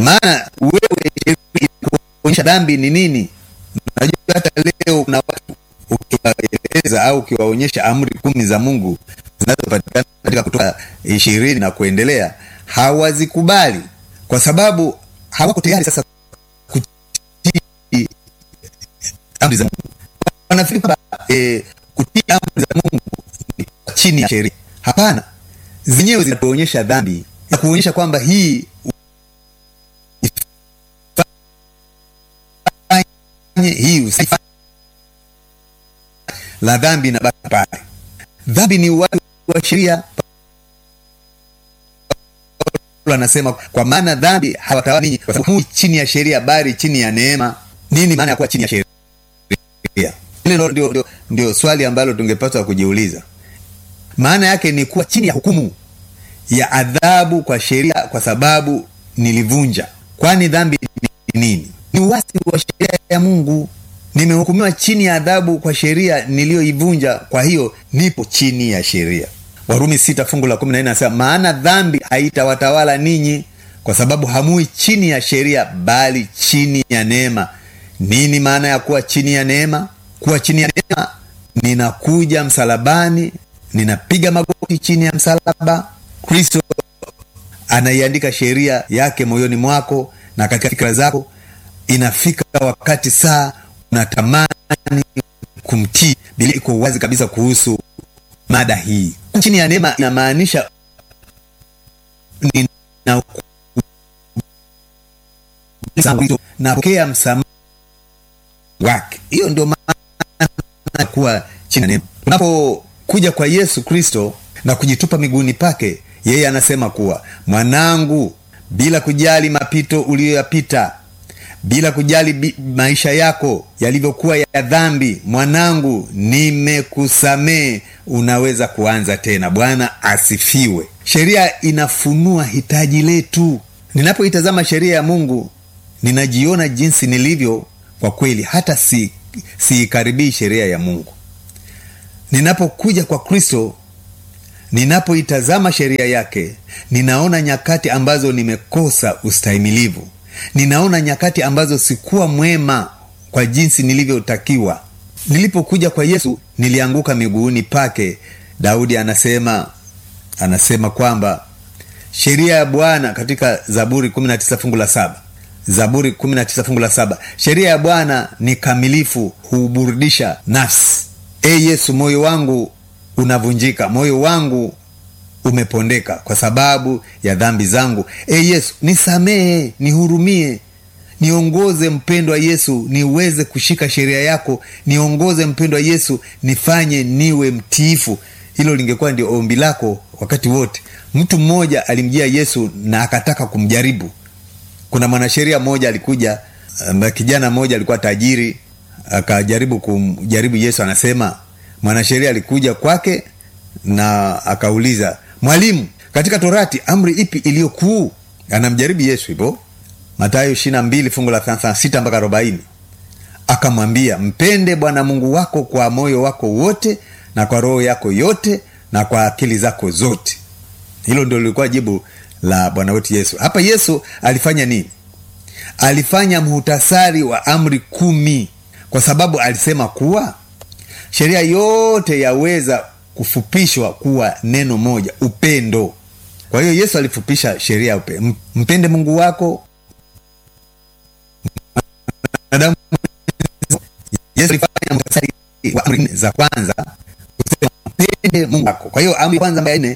maana wewe kuonyesha dhambi ni nini najua hata leo kuna watu ukiwaeleza au ukiwaonyesha amri kumi za mungu zinazopatikana katika kutoka ishirini na kuendelea hawazikubali kwa sababu hawako tayari sasa kutii amri za mungu wanafikiri kwamba e, kutii amri za mungu ni chini ya sheria hapana zenyewe zinatuonyesha dhambi na kuonyesha kwamba hii ufanye hii usifanye la dhambi na baki pale dhambi ni uwatu wa sheria Paulo anasema kwa maana dhambi hawatawala ninyi kwa sababu chini ya sheria bali chini ya neema nini maana ya kuwa chini ya sheria hili ndio, ndio, ndio swali ambalo tungepaswa kujiuliza maana yake ni kuwa chini ya hukumu ya adhabu kwa sheria kwa sababu nilivunja kwani dhambi ni nini ni uasi wa sheria ya mungu nimehukumiwa chini ya adhabu kwa sheria niliyoivunja kwa hiyo nipo chini ya sheria warumi sita fungu la kumi na nne anasema maana dhambi haitawatawala ninyi kwa sababu hamui chini ya sheria bali chini ya neema nini maana ya kuwa chini ya neema kuwa chini ya neema ninakuja msalabani ninapiga magoti chini ya msalaba kristo anaiandika sheria yake moyoni mwako na katika fikira zako inafika wakati saa unatamani kumtii bili iko wazi kabisa kuhusu mada hii chini ya neema inamaanisha napokea msamaha wake hiyo ndio maana kuwa chini ya neema unapokuja kwa yesu kristo na kujitupa miguuni pake yeye anasema kuwa mwanangu bila kujali mapito uliyoyapita bila kujali bi, maisha yako yalivyokuwa ya dhambi mwanangu nimekusamee unaweza kuanza tena bwana asifiwe sheria inafunua hitaji letu ninapoitazama sheria ya mungu ninajiona jinsi nilivyo kwa kweli hata si siikaribii sheria ya mungu ninapokuja kwa kristo ninapoitazama sheria yake ninaona nyakati ambazo nimekosa ustahimilivu ninaona nyakati ambazo sikuwa mwema kwa jinsi nilivyotakiwa nilipokuja kwa yesu nilianguka miguuni pake daudi anasema anasema kwamba sheria ya bwana katika zaburi 19 fungu la saba zaburi 19 fungu la saba sheria ya bwana ni kamilifu huburudisha nafsi e yesu moyo wangu unavunjika moyo wangu umepondeka kwa sababu ya dhambi zangu e yesu nisamehe nihurumie niongoze mpendwa yesu niweze kushika sheria yako niongoze mpendwa yesu nifanye niwe mtiifu hilo lingekuwa ndio ombi lako wakati wote mtu mmoja alimjia yesu na akataka kumjaribu kuna mwanasheria mmoja alikuja um, kijana mmoja alikuwa tajiri akajaribu kumjaribu yesu anasema mwanasheria alikuja kwake na akauliza mwalimu katika torati amri ipi iliyo kuu anamjaribu yesu hivyo matayo ishirina mbili fungu la thelathini sita mpaka arobaini akamwambia mpende bwana mungu wako kwa moyo wako wote na kwa roho yako yote na kwa akili zako zote hilo ndio lilikuwa jibu la bwana wetu yesu hapa yesu alifanya nini alifanya mhutasari wa amri kumi kwa sababu alisema kuwa sheria yote yaweza kufupishwa kuwa neno moja upendo kwa hiyo yesu alifupisha sheria upe mpende mungu wako mwanadamu yesu alifanya mtasari wa amri nne za kwanza kusema mpende mungu wako kwa hiyo amri ya kwanza ambayo nne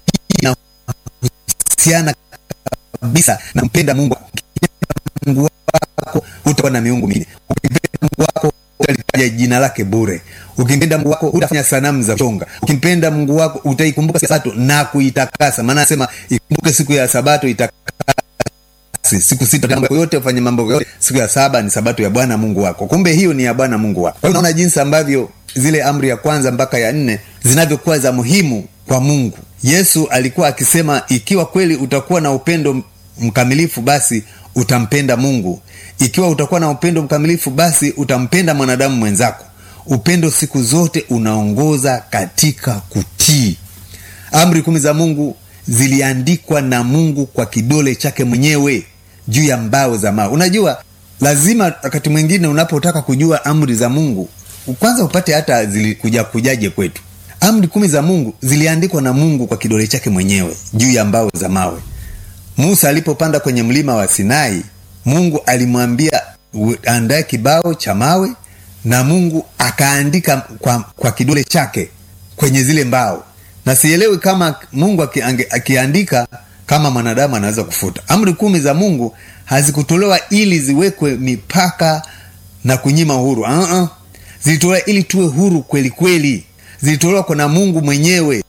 inahusiana kabisa na mpenda mungu mungu wako utakuwa na miungu mingine ukimpenda mungu wako utalitaja jina lake bure ukimpenda mungu wako utafanya sanamu za kuchonga ukimpenda mungu wako utaikumbuka siku ya sabato na kuitakasa maana anasema ikumbuke siku ya sabato itakase siku sita mambo yote ufanye mambo yote siku ya saba ni sabato ya bwana mungu wako kumbe hiyo ni ya bwana mungu wako kwa hiyo unaona jinsi ambavyo zile amri ya kwanza mpaka ya nne zinavyokuwa za muhimu kwa mungu yesu alikuwa akisema ikiwa kweli utakuwa na upendo mkamilifu basi utampenda mungu ikiwa utakuwa na upendo mkamilifu basi utampenda mwanadamu mwenzako upendo siku zote unaongoza katika kutii amri kumi za mungu ziliandikwa na mungu kwa kidole chake mwenyewe juu ya mbao za mawe unajua lazima wakati mwingine unapotaka kujua amri za mungu kwanza upate hata zilikuja kujaje kwetu amri kumi za mungu ziliandikwa na mungu kwa kidole chake mwenyewe juu ya mbao za mawe musa alipopanda kwenye mlima wa sinai mungu alimwambia andae kibao cha mawe na mungu akaandika kwa, kwa kidole chake kwenye zile mbao na sielewi kama mungu akiandika kama mwanadamu anaweza kufuta amri kumi za mungu hazikutolewa ili ziwekwe mipaka na kunyima uhuru uh-uh. zilitolewa ili tuwe huru kweli kweli zilitolewa kwa na mungu mwenyewe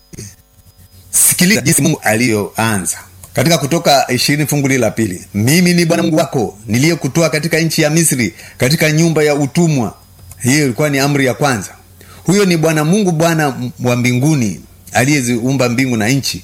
sikiliza jinsi mungu aliyoanza katika kutoka ishirini fungu lili la pili mimi ni bwana mungu wako niliyekutoa katika nchi ya misri katika nyumba ya utumwa hiyo ilikuwa ni amri ya kwanza huyo ni bwana mungu bwana wa mbinguni aliyeziumba mbingu na nchi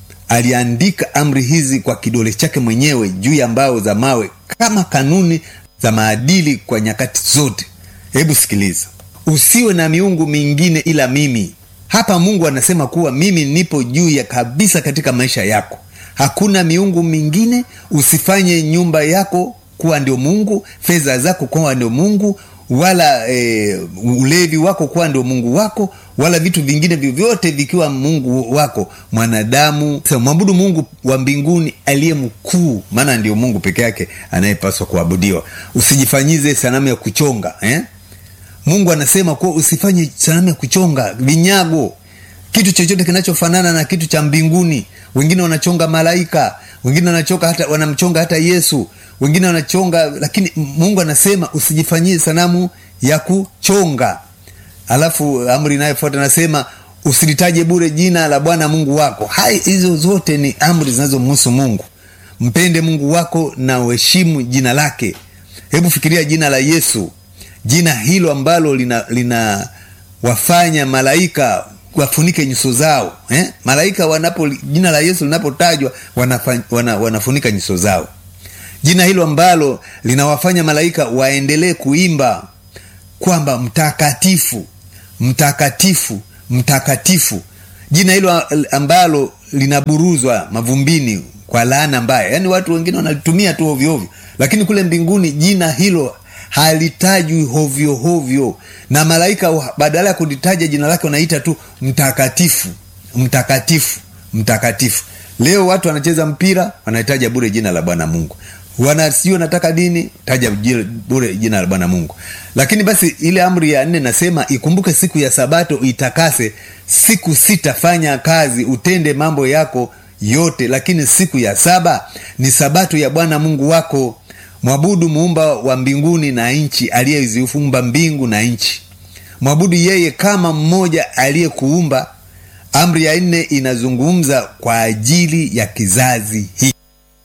aliandika amri hizi kwa kidole chake mwenyewe juu ya mbao za mawe kama kanuni za maadili kwa nyakati zote hebu sikiliza usiwe na miungu mingine ila mimi hapa mungu anasema kuwa mimi nipo juu ya kabisa katika maisha yako hakuna miungu mingine usifanye nyumba yako kuwa ndio mungu fedha zako kuwa ndio mungu wala e, ulevi wako kuwa ndio mungu wako wala vitu vingine vyovyote vikiwa mungu wako mwanadamu mwabudu mungu wa mbinguni aliye mkuu maana ndio mungu peke yake anayepaswa kuabudiwa usijifanyize sanamu ya kuchonga eh? mungu anasema kuwa usifanye sanamu ya kuchonga vinyago kitu chochote kinachofanana na kitu cha mbinguni wengine wanachonga malaika wengine wanachonga hata wanamchonga hata yesu wengine wanachonga lakini mungu anasema usijifanyie sanamu ya kuchonga alafu amri inayofuata anasema usilitaje bure jina la bwana mungu wako hai hizo zote ni amri zinazomhusu mungu mpende mungu wako na uheshimu jina lake hebu fikiria jina la yesu jina hilo ambalo lina, lina wafanya malaika wafunike nyuso zao eh? malaika wanapo jina la yesu linapotajwa wanafa, wana, wanafunika nyuso zao jina hilo ambalo linawafanya malaika waendelee kuimba kwamba mtakatifu mtakatifu mtakatifu jina hilo ambalo linaburuzwa mavumbini kwa laana mbaya yaani watu wengine wanalitumia tu hovyohovyo lakini kule mbinguni jina hilo halitajwi hovyo hovyo na malaika badala ya kulitaja jina lake wanaita tu mtakatifu mtakatifu mtakatifu leo watu wanacheza mpira wanahitaja bure jina la bwana mungu wana sijui wanataka dini taja bure jina la bwana mungu lakini basi ile amri ya nne nasema ikumbuke siku ya sabato itakase siku sita fanya kazi utende mambo yako yote lakini siku ya saba ni sabato ya bwana mungu wako mwabudu muumba wa mbinguni na nchi aliyeziumba mbingu na nchi mwabudu yeye kama mmoja aliyekuumba amri ya nne inazungumza kwa ajili ya kizazi hiki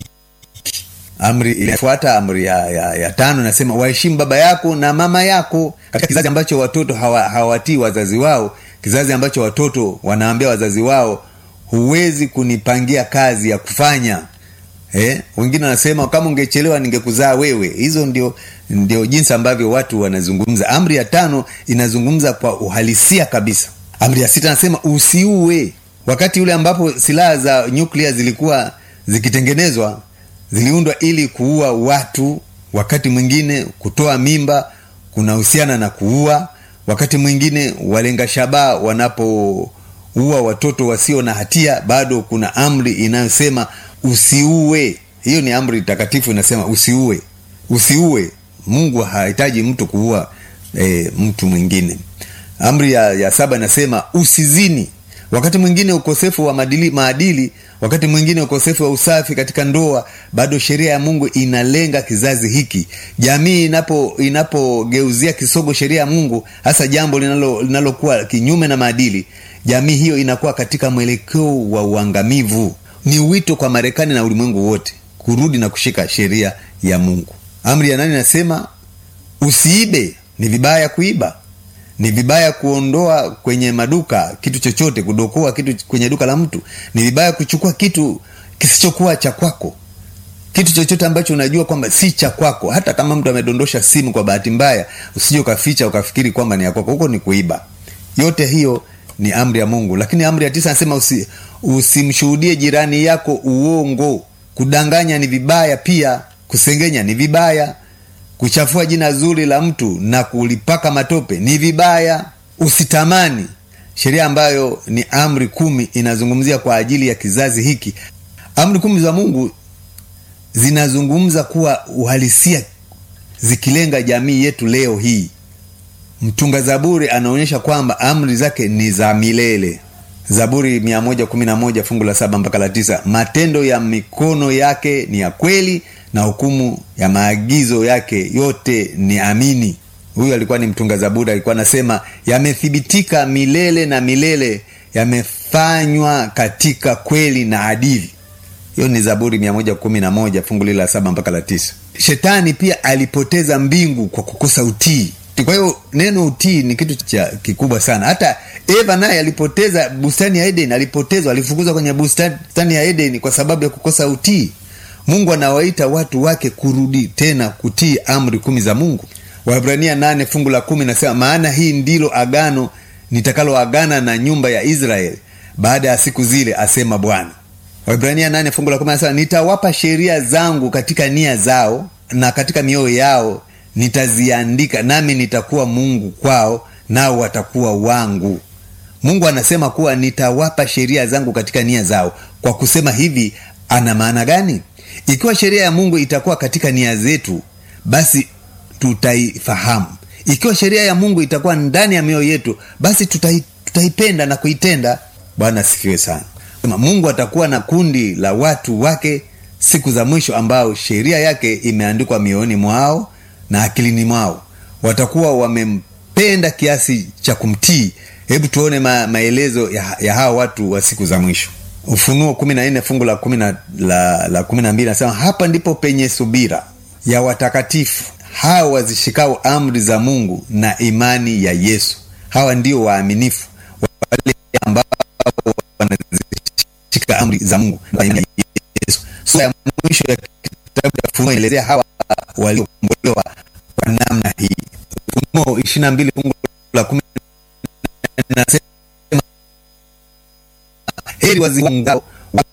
amri inafuata amri ya, ya, ya tano nasema waheshimu baba yako na mama yako katika kizazi ambacho watoto hawawatii hawa wazazi wao kizazi ambacho watoto wanaambia wazazi wao huwezi kunipangia kazi ya kufanya eh? wengine wanasema kama ungechelewa ningekuzaa wewe hizo ndio ndio jinsi ambavyo watu wanazungumza amri ya tano inazungumza kwa uhalisia kabisa amri ya sita anasema usiue wakati ule ambapo silaha za nyuklia zilikuwa zikitengenezwa ziliundwa ili kuua watu wakati mwingine kutoa mimba kunahusiana na kuua wakati mwingine walenga shabaha wanapoua watoto wasio na hatia bado kuna amri inayosema usiue hiyo ni amri takatifu inasema usiue usiue mungu hahitaji mtu kuua e, mtu mwingine amri ya, ya saba inasema usizini wakati mwingine ukosefu wa maadili, maadili wakati mwingine ukosefu wa usafi katika ndoa bado sheria ya mungu inalenga kizazi hiki jamii inapo inapogeuzia kisogo sheria ya mungu hasa jambo linalokuwa linalo kinyume na maadili jamii hiyo inakuwa katika mwelekeo wa uangamivu ni wito kwa marekani na ulimwengu wote kurudi na kushika sheria ya mungu amri ya nane inasema usiibe ni vibaya kuiba ni vibaya kuondoa kwenye maduka kitu chochote kudokoa kitu kwenye duka la mtu ni vibaya kuchukua kitu kisichokuwa cha kwako kitu chochote ambacho unajua kwamba si cha kwako hata kama mtu amedondosha simu kwa bahati mbaya usije ukaficha ukafikiri kwamba ni ya kwako huko ni kuiba yote hiyo ni amri ya mungu lakini amri ya tisa anasema usi, usimshuhudie jirani yako uongo kudanganya ni vibaya pia kusengenya ni vibaya kuchafua jina zuri la mtu na kulipaka matope ni vibaya usitamani sheria ambayo ni amri kumi inazungumzia kwa ajili ya kizazi hiki amri kumi za mungu zinazungumza kuwa uhalisia zikilenga jamii yetu leo hii mtunga zaburi anaonyesha kwamba amri zake ni za milele zaburi 111 fungu la saba mpaka la tisa matendo ya mikono yake ni ya kweli na hukumu ya maagizo yake yote ni amini huyu alikuwa ni mtunga zaburi alikuwa anasema yamethibitika milele na milele yamefanywa katika kweli na adili hiyo ni zaburi 111 fungu lile la saba mpaka la tisa shetani pia alipoteza mbingu kwa kukosa utii kwa hiyo neno utii ni kitu cha kikubwa sana hata eva naye alipoteza bustani ya eden alipotezwa alifukuzwa kwenye bustani ya eden kwa sababu ya kukosa utii mungu anawaita watu wake kurudi tena kutii amri kumi za mungu wahibrania nane fungu la kumi nasema maana hii ndilo agano nitakaloagana na nyumba ya israeli baada ya siku zile asema bwana waibrania nane fungu la kumi nasema nitawapa sheria zangu katika nia zao na katika mioyo yao nitaziandika nami nitakuwa mungu kwao nao watakuwa wangu mungu anasema kuwa nitawapa sheria zangu katika nia zao kwa kusema hivi ana maana gani ikiwa sheria ya mungu itakuwa katika nia zetu basi tutaifahamu ikiwa sheria ya mungu itakuwa ndani ya mioyo yetu basi tutai, tutaipenda na kuitenda bwana asifiwe sana mungu atakuwa na kundi la watu wake siku za mwisho ambao sheria yake imeandikwa mioyoni mwao na akilini mwao watakuwa wamempenda kiasi cha kumtii hebu tuone ma, maelezo ya, ya hawa watu wa siku za mwisho ufunuo kumi na nne fungu la kumi na la, la kumi na mbili nasema hapa ndipo penye subira ya watakatifu hawa wazishikao amri za mungu na imani ya yesu hawa ndio waaminifu wale ambao wanazishika amri za mungu na imani ya yesu sura ya mwisho ya kitabu cha ufunuo inaelezea hawa waliokombolewa kwa namna hii ufunuo ishiri na mbili fungu la kumi nasema heri wazingao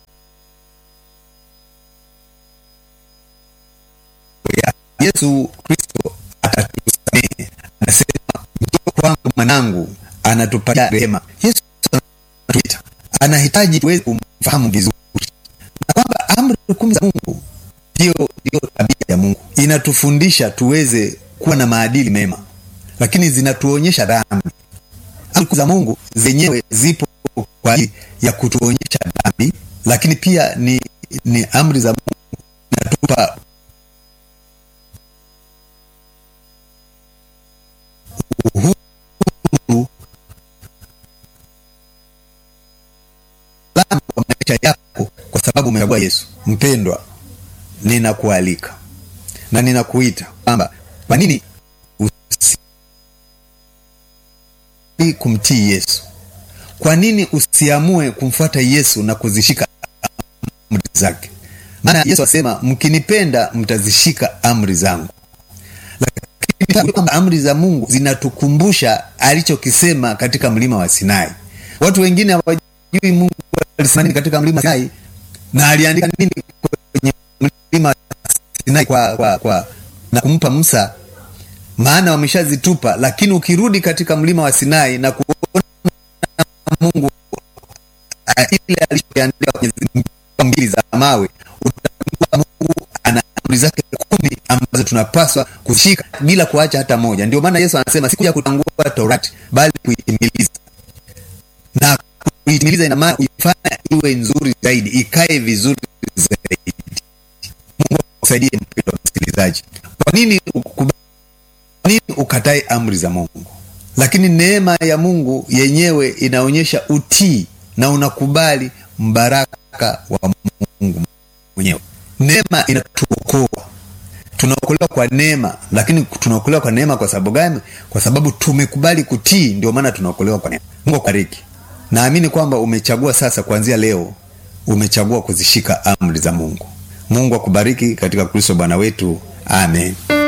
yesu kristo atatusamehe anasema njoo kwangu mwanangu anatupatia rehema yesu anatuita anahitaji tuweze kumfahamu vizuri na kwamba amri kumi za mungu ndiyo ndiyo tabia ya mungu inatufundisha tuweze kuwa na maadili mema lakini zinatuonyesha dhambi amri za mungu zenyewe zipo kwa ajili ya kutuonyesha dhambi lakini pia ni ni amri za mungu zinatupa uhuru salama kwa maisha yako kwa sababu umechagua yesu mpendwa ninakualika na ninakuita kwamba kwa nini usi kumtii yesu kwa nini usiamue kumfuata yesu na kuzishika amri zake maana yesu asema mkinipenda mtazishika amri zangu lakini kwamba amri za mungu zinatukumbusha alichokisema katika mlima wa sinai watu wengine hawajui mungu alisema nini katika mlima wa sinai na aliandika nini kwenye mlima wa sinai kwa, kwa, kwa na kumpa musa maana wameshazitupa lakini ukirudi katika mlima wa sinai na kuona mungu uh, ile alichoandika kwenye mbili za mawe utakuwa mungu ana amri zake kumi ambazo tunapaswa kushika bila kuacha hata moja ndio maana yesu anasema sikuja kutangua torati bali kuitimiliza na kuitimiliza ina maana kuifanya iwe nzuri zaidi ikae vizuri zaidi mungu akusaidie mpendo wa msikilizaji kwa nini ukubali nini ukatae amri za mungu lakini neema ya mungu yenyewe inaonyesha utii na unakubali mbaraka wa mungu mwenyewe neema inatuokoa tunaokolewa kwa neema lakini tunaokolewa kwa neema kwa sababu gani kwa sababu tumekubali kutii ndio maana tunaokolewa kwa neema mungu akubariki naamini kwamba umechagua sasa kuanzia leo umechagua kuzishika amri za mungu mungu akubariki katika kristo bwana wetu amen